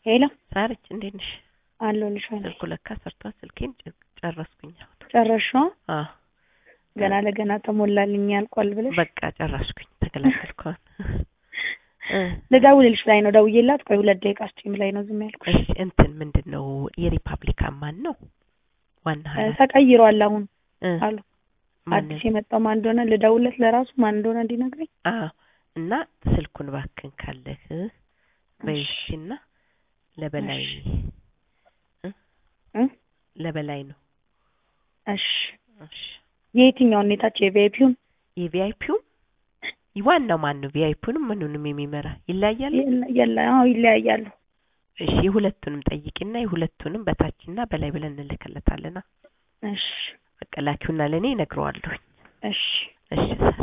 ሄሎ ሳርች እንዴት ነሽ? አለሁልሽ። ወይ ስልኩ ለካ ሰርቷል። ስልኬን ጨ- ጨረስኩኝ። አሁን ጨረስሽው? አዎ ገና ለገና ተሞላልኝ ያልቋል ብለሽ በቃ ጨረስኩኝ። ተገላገልኩ። አሁን እ ልደውልልሽ ላይ ነው ደውዬላት፣ ቆይ ሁለት ደቂቃ ስጪኝ ላይ ነው ዝም ያልኩሽ። እሺ እንትን ምንድን ነው የሪፐብሊካን ማን ነው ዋና እ ኃላፊ ተቀይሯል አሁን እ አሉ። ማን አዲስ የመጣው ማን እንደሆነ ልደውልለት ለራሱ ማን እንደሆነ እንዲነግረኝ። አዎ እና ስልኩን ባክን ካለህ በይሽና ለበላይ እ እ ለበላይ ነው እሺ እሺ የየትኛውን ኔታች የቪአይፒውን የቪአይፒው ዋናው ማን ነው? ቪአይፒውንም ምኑንም የሚመራ ይለያያል። የለ አዎ ይለያያሉ። እሺ የሁለቱንም ጠይቂና የሁለቱንም በታችና በላይ ብለን እንልክለታለና እሺ በቃ ላኪውና ለእኔ እነግረዋለሁኝ። እሺ እሺ